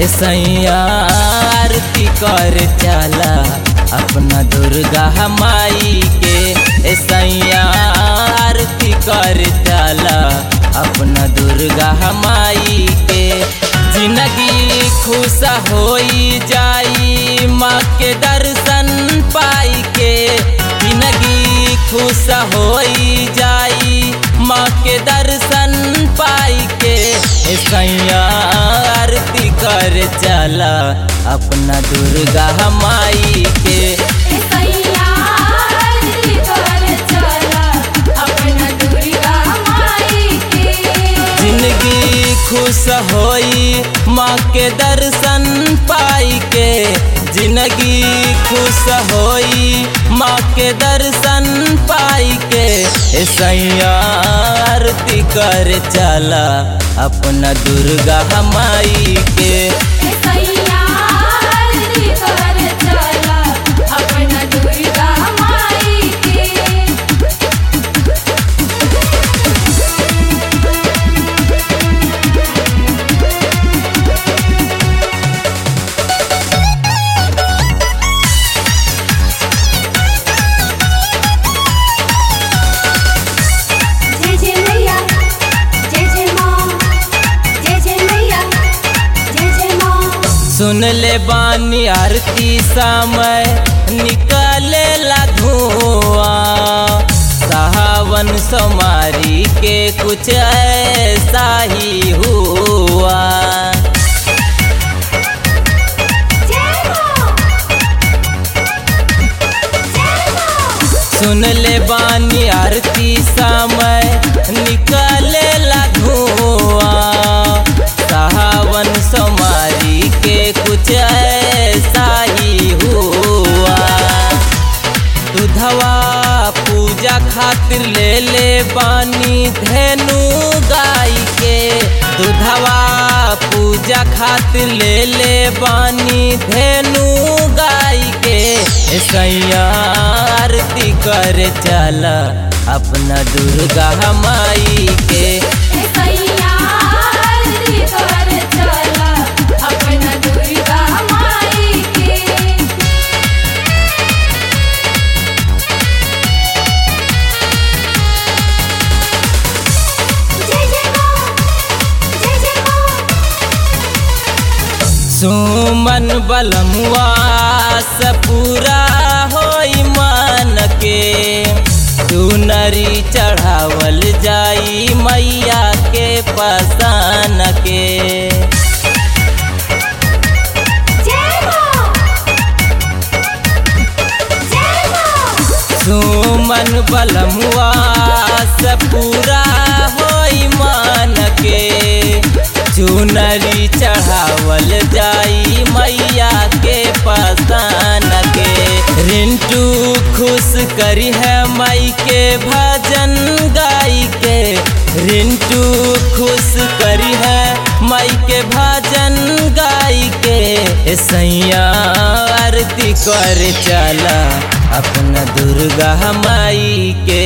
ए सैया आरती कर चला अपना दुर्गा माई के ए सैया आरती कर चला अपना दुर्गा माई के जिंदगी खुश होई जाई माँ के दर्शन पाई के जिंदगी खुश होई जाई माँ के दर्शन पाई के ए सैया आरती कर चला अपना दुर्गा माई के ए सैया आरती कर चला अपना दुर्गा माई के जिंदगी खुश होई माँ के दर्शन पाई के जिंदगी खुश होई माँ के दर्शन पाई के ए सैया आरती कर चला अपना दुर्गा माई के ए सैया आरती कर चला अपना दुर्गा माई के जय जय मैया जय जय माँ जय जय मैया जय जय माँ सुन ले बानी आरती समय निकले ला धुआं सावन सोमारी के कुछ ऐसा ही हुआ जय माँ जय माँ सुन ले बानी आरती समय निकले ला धुआं सावन सोमारी के कुछ ऐसा ही हुआ दुधवा पूजा खातिर ले ले बानी धेनु गाय के दुधवा पूजा खातिर ले ले बानी धेनु गाय के ए सैया आरती कर चला अपना दुर्गा माई के ए सैया आरती कर चला अपना दुर्गा माई के जय जय माँ जय जय माँ सुमन बलमुआ से पूरा होई मान के चुनरी चढ़ावल जाई मैया के पसान के जय माँ जय माँ सुमन बलमुआ से पूरा होई मान के चुनरी चढ़ावल जाई मैया के पसान के रिंटू खुश करी है मई के भजन गाई के रिंटू खुश करी है मई के भजन गाई के ए सैया आरती कर चला अपना दुर्गा माई के